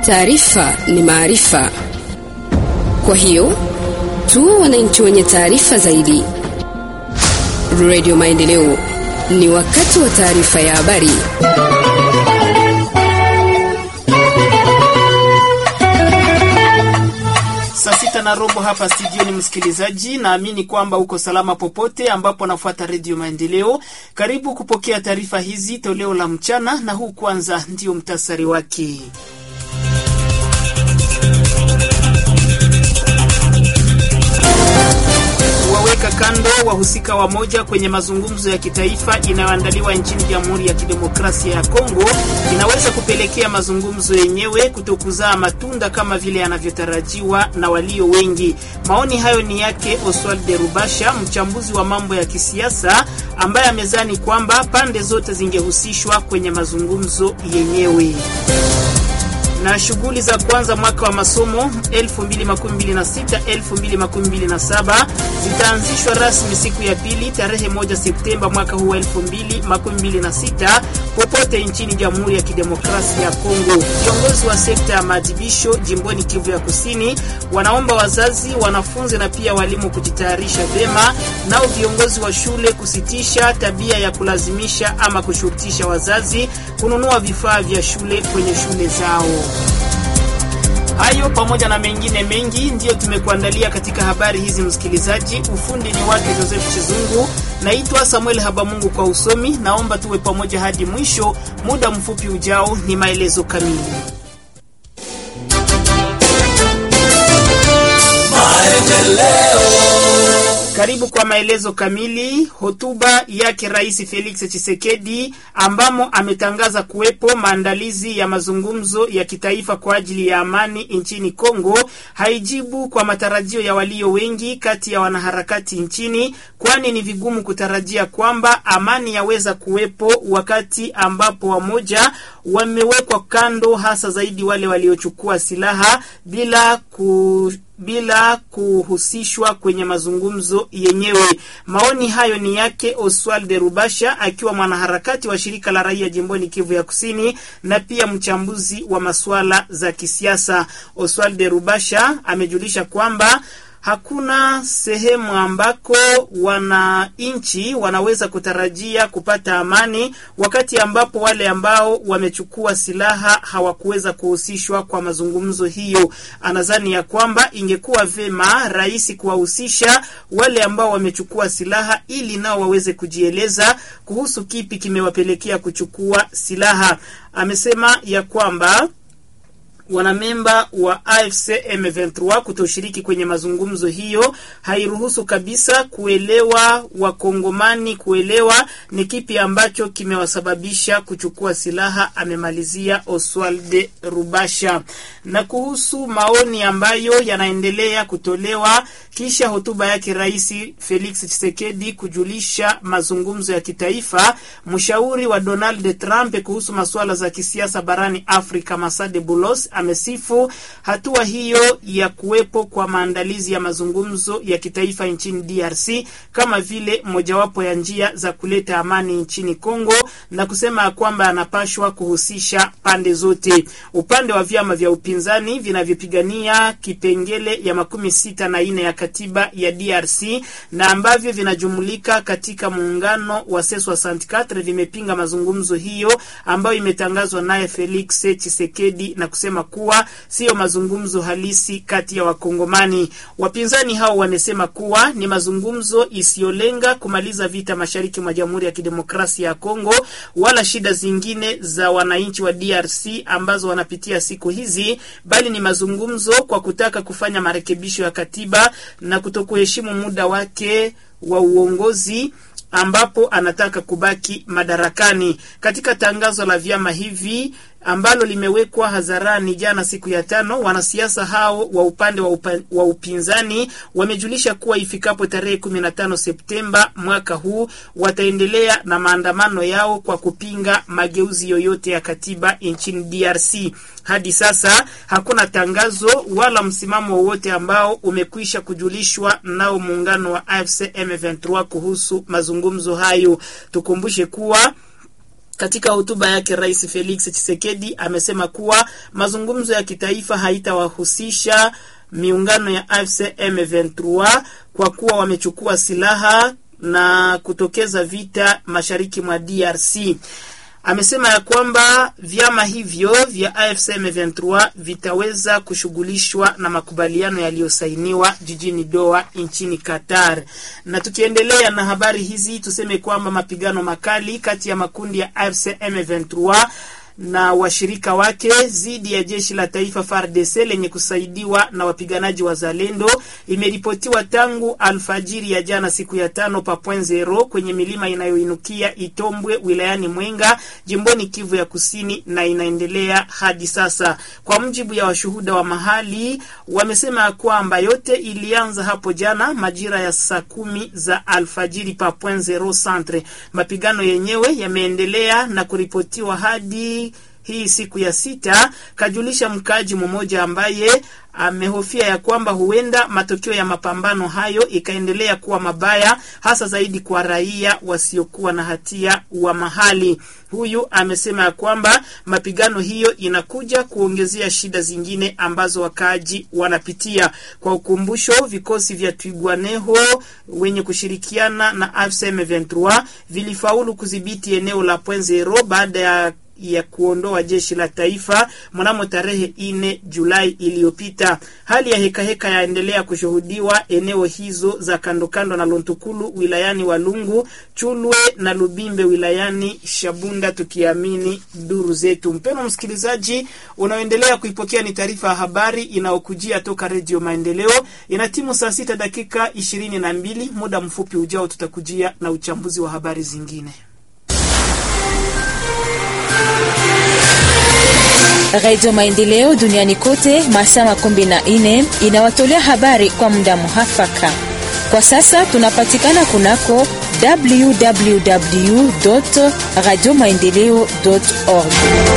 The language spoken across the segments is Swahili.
Taarifa ni maarifa, kwa hiyo tu wananchi wenye taarifa zaidi. Radio Maendeleo, ni wakati wa taarifa ya habari. Saa sita na robo hapa studioni, msikilizaji, naamini kwamba uko salama popote ambapo nafuata redio Maendeleo. Karibu kupokea taarifa hizi toleo la mchana, na huu kwanza ndio mtasari wake. Waweka kando wahusika wamoja kwenye mazungumzo ya kitaifa inayoandaliwa nchini Jamhuri ya Kidemokrasia ya Kongo inaweza kupelekea mazungumzo yenyewe kutokuzaa matunda kama vile yanavyotarajiwa na walio wengi. Maoni hayo ni yake Oswald de Rubasha, mchambuzi wa mambo ya kisiasa, ambaye amezani kwamba pande zote zingehusishwa kwenye mazungumzo yenyewe na shughuli za kwanza mwaka wa masomo 2026 2027 zitaanzishwa rasmi siku ya pili tarehe moja Septemba mwaka huu 2026 popote nchini Jamhuri ya Kidemokrasia ya Kongo. Viongozi wa sekta ya maadhibisho jimboni Kivu ya Kusini wanaomba wazazi, wanafunzi na pia walimu kujitayarisha vyema, nao viongozi wa shule kusitisha tabia ya kulazimisha ama kushurutisha wazazi kununua vifaa vya shule kwenye shule zao. Hayo pamoja na mengine mengi ndiyo tumekuandalia katika habari hizi, msikilizaji. Ufundi ni wake Joseph Chizungu, naitwa Samuel Habamungu kwa usomi. Naomba tuwe pamoja hadi mwisho. Muda mfupi ujao ni maelezo kamili. Karibu kwa maelezo kamili. Hotuba yake Rais Felix Tshisekedi ambamo ametangaza kuwepo maandalizi ya mazungumzo ya kitaifa kwa ajili ya amani nchini Kongo haijibu kwa matarajio ya walio wengi kati ya wanaharakati nchini, kwani ni vigumu kutarajia kwamba amani yaweza kuwepo wakati ambapo wamoja wamewekwa kando, hasa zaidi wale waliochukua silaha bila ku bila kuhusishwa kwenye mazungumzo yenyewe. Maoni hayo ni yake Oswald de Rubasha, akiwa mwanaharakati wa shirika la raia jimboni Kivu ya Kusini na pia mchambuzi wa masuala za kisiasa. Oswald de Rubasha amejulisha kwamba hakuna sehemu ambako wananchi wanaweza kutarajia kupata amani wakati ambapo wale ambao wamechukua silaha hawakuweza kuhusishwa kwa mazungumzo hiyo. Anadhani ya kwamba ingekuwa vema rais kuwahusisha wale ambao wamechukua silaha ili nao waweze kujieleza kuhusu kipi kimewapelekea kuchukua silaha. Amesema ya kwamba wanamemba wa AFC M23 kutoshiriki kwenye mazungumzo hiyo hairuhusu kabisa kuelewa wakongomani kuelewa ni kipi ambacho kimewasababisha kuchukua silaha, amemalizia Oswald Rubasha. Na kuhusu maoni ambayo yanaendelea kutolewa kisha hotuba yake Rais Felix Tshisekedi kujulisha mazungumzo ya kitaifa, mshauri wa Donald Trump kuhusu masuala za kisiasa barani Afrika Masade Bulos amesifu hatua hiyo ya kuwepo kwa maandalizi ya mazungumzo ya kitaifa nchini DRC kama vile mojawapo ya njia za kuleta amani nchini Kongo na kusema ya kwamba anapashwa kuhusisha pande zote. Upande wa vyama vya upinzani vinavyopigania kipengele ya makumi sita na nne ya katiba ya DRC na ambavyo vinajumulika katika muungano wa C64 vimepinga mazungumzo hiyo ambayo imetangazwa naye Felix Tshisekedi na kusema kuwa siyo mazungumzo halisi kati ya Wakongomani. Wapinzani hao wamesema kuwa ni mazungumzo isiyolenga kumaliza vita mashariki mwa Jamhuri ya Kidemokrasia ya Kongo wala shida zingine za wananchi wa DRC ambazo wanapitia siku hizi, bali ni mazungumzo kwa kutaka kufanya marekebisho ya katiba na kutokuheshimu muda wake wa uongozi ambapo anataka kubaki madarakani. Katika tangazo la vyama hivi ambalo limewekwa hadharani jana siku ya tano, wanasiasa hao wa upande wa, upa, wa upinzani wamejulisha kuwa ifikapo tarehe 15 Septemba mwaka huu wataendelea na maandamano yao kwa kupinga mageuzi yoyote ya katiba nchini DRC. Hadi sasa hakuna tangazo wala msimamo wowote ambao umekwisha kujulishwa nao muungano wa AFC M23 kuhusu mazungumzo hayo. Tukumbushe kuwa Katika hotuba yake Rais Felix Tshisekedi amesema kuwa mazungumzo ya kitaifa haitawahusisha miungano ya AFC M23 kwa kuwa wamechukua silaha na kutokeza vita mashariki mwa DRC. Amesema ya kwamba vyama hivyo vya AFC M23 vitaweza kushughulishwa na makubaliano yaliyosainiwa jijini Doha nchini Qatar. Na tukiendelea na habari hizi, tuseme kwamba mapigano makali kati ya makundi ya AFC M23 na washirika wake dhidi ya jeshi la taifa FARDC lenye kusaidiwa na wapiganaji wa Zalendo imeripotiwa tangu alfajiri ya jana siku ya tano pa point zero kwenye milima inayoinukia Itombwe wilayani Mwenga jimboni Kivu ya Kusini na inaendelea hadi sasa. Kwa mujibu ya washuhuda wa mahali, wamesema ya kwamba yote ilianza hapo jana majira ya saa kumi za alfajiri pa point zero centre. Mapigano yenyewe yameendelea na kuripotiwa hadi hii siku ya sita, kajulisha mkaaji mmoja ambaye amehofia ya kwamba huenda matokeo ya mapambano hayo ikaendelea kuwa mabaya, hasa zaidi kwa raia wasiokuwa na hatia wa mahali. Huyu amesema ya kwamba mapigano hiyo inakuja kuongezea shida zingine ambazo wakaaji wanapitia. Kwa ukumbusho, vikosi vya Twigwaneho wenye kushirikiana na AFC M23 vilifaulu kudhibiti eneo la Point Zero baada ya ya kuondoa jeshi la taifa mnamo tarehe ine Julai iliyopita. Hali ya hekaheka yaendelea kushuhudiwa eneo hizo za kando kando na Lontukulu wilayani Walungu, Chulwe na Lubimbe wilayani Shabunda, tukiamini duru zetu. Mpendwa msikilizaji, unaoendelea kuipokea ni taarifa ya habari inayokujia toka Redio Maendeleo. Ina timu saa sita dakika ishirini na mbili. Muda mfupi ujao tutakujia na uchambuzi wa habari zingine. Radio Maendeleo duniani kote masaa makumi na nne inawatolea habari kwa muda muhafaka. Kwa sasa tunapatikana kunako www radio maendeleo org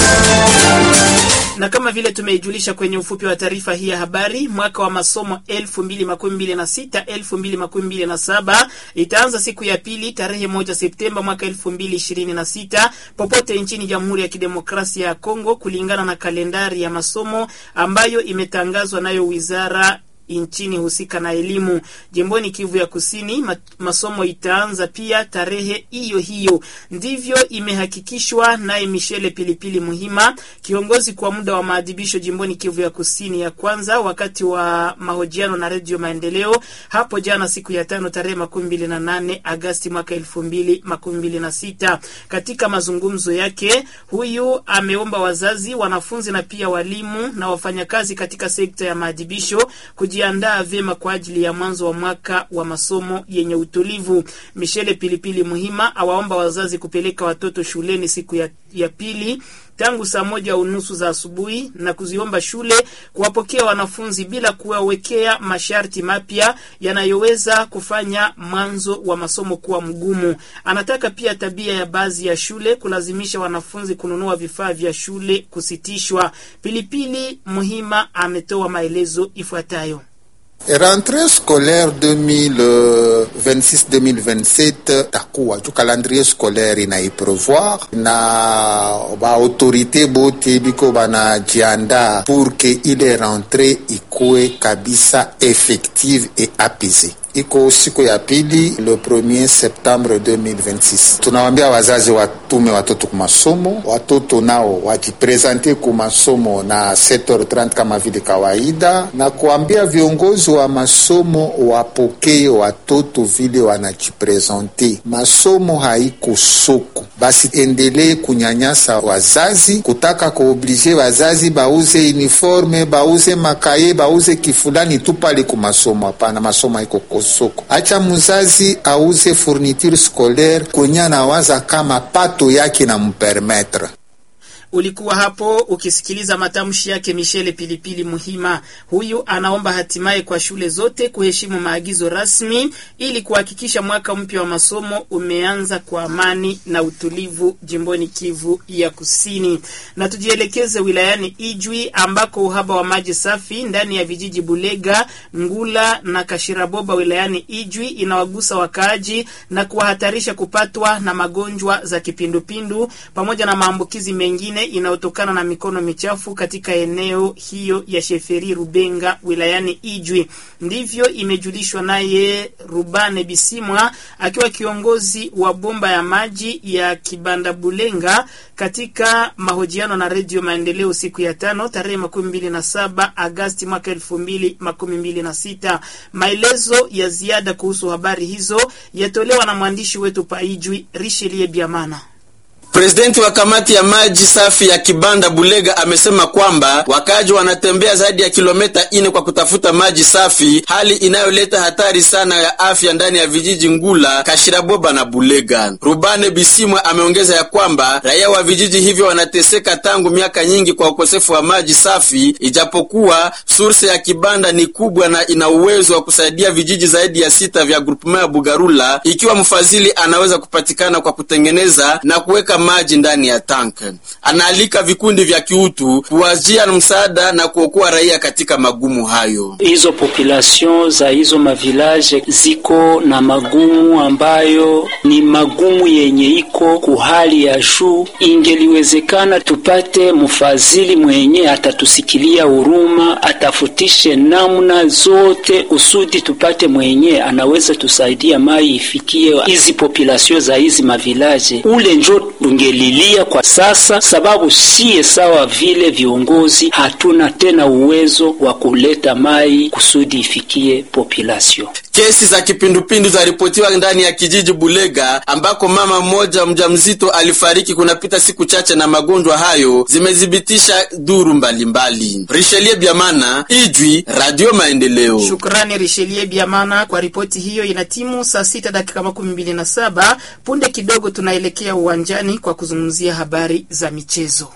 na kama vile tumeijulisha kwenye ufupi wa taarifa hii ya habari, mwaka wa masomo 2026 2027 itaanza siku ya pili tarehe moja Septemba mwaka 2026 popote nchini Jamhuri ya Kidemokrasia ya Kongo, kulingana na kalendari ya masomo ambayo imetangazwa nayo wizara nchini husika na elimu jimboni Kivu ya Kusini. Masomo itaanza pia tarehe hiyo hiyo, ndivyo imehakikishwa naye Michele Pilipili Muhima, kiongozi kwa muda wa maadhibisho jimboni Kivu ya Kusini ya kwanza, wakati wa mahojiano na Redio Maendeleo hapo jana siku ya tano tarehe makumi mbili na nane Agasti mwaka elfu mbili makumi mbili na sita. Katika mazungumzo yake, huyu ameomba wazazi, wanafunzi na pia walimu na wafanyakazi katika sekta ya maadhibisho jiandaa vyema kwa ajili ya mwanzo wa mwaka wa masomo yenye utulivu. Michele Pilipili Muhima awaomba wazazi kupeleka watoto shuleni siku ya, ya pili tangu saa moja unusu za asubuhi na kuziomba shule kuwapokea wanafunzi bila kuwawekea masharti mapya yanayoweza kufanya mwanzo wa masomo kuwa mgumu. Anataka pia tabia ya baadhi ya shule kulazimisha wanafunzi kununua vifaa vya shule kusitishwa. Pilipili Muhima ametoa maelezo ifuatayo. Rentrée scolaire 2026-2027 takuwa tu calendrier scolaire inaiprevoir na baautorité bote biko banajiandaa pour que ile rentrée ikuwe kabisa effective et apaisée. Iko siku ya pili le 1er Septembre 2026. Tunawambia wazazi watume watoto kumasomo, watoto nao wajipresente kumasomo na 7h30 kama vile kawaida, na kuambia viongozi wa masomo wapokee watoto vile wanajipresente. Masomo haiko soko, basi endelee kunyanyasa wazazi, kutaka kuoblige wazazi bauze uniforme, bauze makaye, bauze kifulani tu pale kumasomo. Hapana, masomo haiko soko. Acha mzazi auze fourniture scolaire kwenye anawaza kama pato yake na mpermetre. Ulikuwa hapo ukisikiliza matamshi yake Michele Pilipili Muhima. Huyu anaomba hatimaye kwa shule zote kuheshimu maagizo rasmi ili kuhakikisha mwaka mpya wa masomo umeanza kwa amani na utulivu jimboni Kivu ya Kusini. Na tujielekeze wilayani Ijwi ambako uhaba wa maji safi ndani ya vijiji Bulega, Ngula na Kashiraboba wilayani Ijwi inawagusa wakaaji na kuwahatarisha kupatwa na magonjwa za kipindupindu pamoja na maambukizi mengine inayotokana na mikono michafu katika eneo hiyo ya Sheferi Rubenga wilayani Ijwi. Ndivyo imejulishwa naye Rubane Bisimwa akiwa kiongozi wa bomba ya maji ya Kibanda Bulenga katika mahojiano na Redio Maendeleo siku ya tano tarehe makumi mbili na saba Agasti mwaka elfu mbili makumi mbili na sita. Maelezo ya ziada kuhusu habari hizo yatolewa na mwandishi wetu Paijwi Rishelie Biamana. Presidenti wa kamati ya maji safi ya Kibanda Bulega amesema kwamba wakaji wanatembea zaidi ya kilomita ine kwa kutafuta maji safi, hali inayoleta hatari sana ya afya ndani ya vijiji Ngula, Kashiraboba na Bulega. Rubane Bisimwa ameongeza ya kwamba raia wa vijiji hivyo wanateseka tangu miaka nyingi kwa ukosefu wa maji safi, ijapokuwa surse ya Kibanda ni kubwa na ina uwezo wa kusaidia vijiji zaidi ya sita vya grupema ya Bugarula, ikiwa mfadhili anaweza kupatikana kwa kutengeneza na kuweka maji ndani ya tank. Anaalika vikundi vya kiutu kuwajia msaada na kuokoa raia katika magumu hayo. Hizo population za hizo mavilaje ziko na magumu ambayo ni magumu yenye iko kuhali ya juu. Ingeliwezekana tupate mfadhili mwenye atatusikilia huruma, atafutishe namna zote usudi tupate mwenye anaweza tusaidia mai ifikie hizi population za hizi mavilaje ule njo ungelilia kwa sasa, sababu siye sawa vile viongozi hatuna tena uwezo wa kuleta mai kusudi ifikie population. Kesi za kipindupindu zaripotiwa ndani ya kijiji Bulega ambako mama mmoja mjamzito alifariki kunapita siku chache, na magonjwa hayo zimethibitisha duru mbalimbali. Richelie Biamana, Ijwi, Radio Maendeleo. Shukrani Richelie Biamana kwa ripoti hiyo. Ina timu saa sita dakika makumi mbili na saba. Punde kidogo tunaelekea uwanjani kwa kuzungumzia habari za michezo.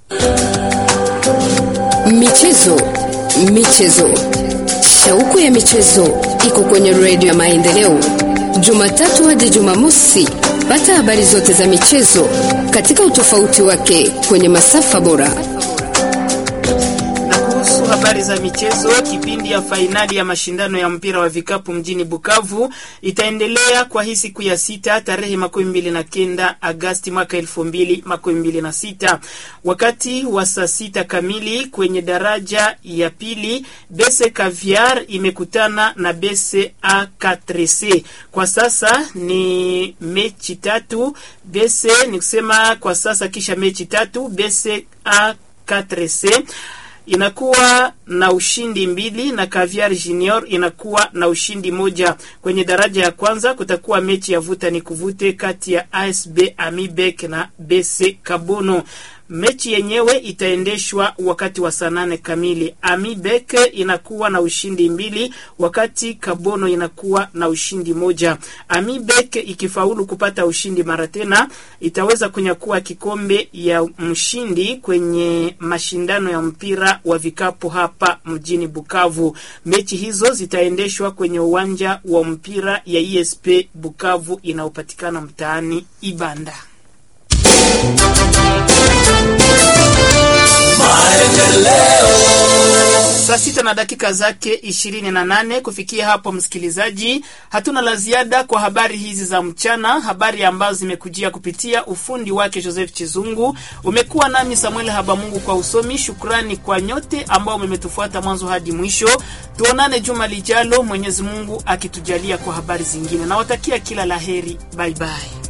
Michezo, michezo, shauku ya michezo iko kwenye redio ya Maendeleo, Jumatatu hadi Jumamosi. Pata habari zote za michezo katika utofauti wake kwenye masafa bora. Na kuhusu habari za michezo, kipindi ya fainali ya mashindano ya mpira wa vikapu mjini Bukavu itaendelea kwa hii siku ya sita tarehe makumi mbili na kenda Agasti mwaka elfu mbili makumi mbili na sita wakati wa saa sita kamili kwenye daraja ya pili Bese Caviar imekutana na Bese A4C. Kwa sasa ni mechi tatu Bese, ni kusema kwa sasa kisha mechi tatu Bese A4C inakuwa na ushindi mbili na Caviar Junior inakuwa na ushindi moja. Kwenye daraja ya kwanza kutakuwa mechi ya vuta ni kuvute kati ya ASB Amibek na BC Kabono. Mechi yenyewe itaendeshwa wakati wa saa nane kamili. Amibek inakuwa na ushindi mbili wakati Kabono inakuwa na ushindi moja. Amibek ikifaulu kupata ushindi mara tena itaweza kunyakua kikombe ya mshindi kwenye mashindano ya mpira wa vikapu hapa mjini Bukavu. Mechi hizo zitaendeshwa kwenye uwanja wa mpira ya ESP Bukavu inayopatikana mtaani Ibanda. Saa sita na dakika zake ishirini na nane. Kufikia hapo, msikilizaji, hatuna la ziada kwa habari hizi za mchana, habari ambazo zimekujia kupitia ufundi wake Joseph Chizungu. Umekuwa nami Samuel Habamungu kwa usomi. Shukrani kwa nyote ambao mmetufuata mwanzo hadi mwisho. Tuonane juma lijalo, Mwenyezi Mungu akitujalia kwa habari zingine. Nawatakia kila laheri, bye bye.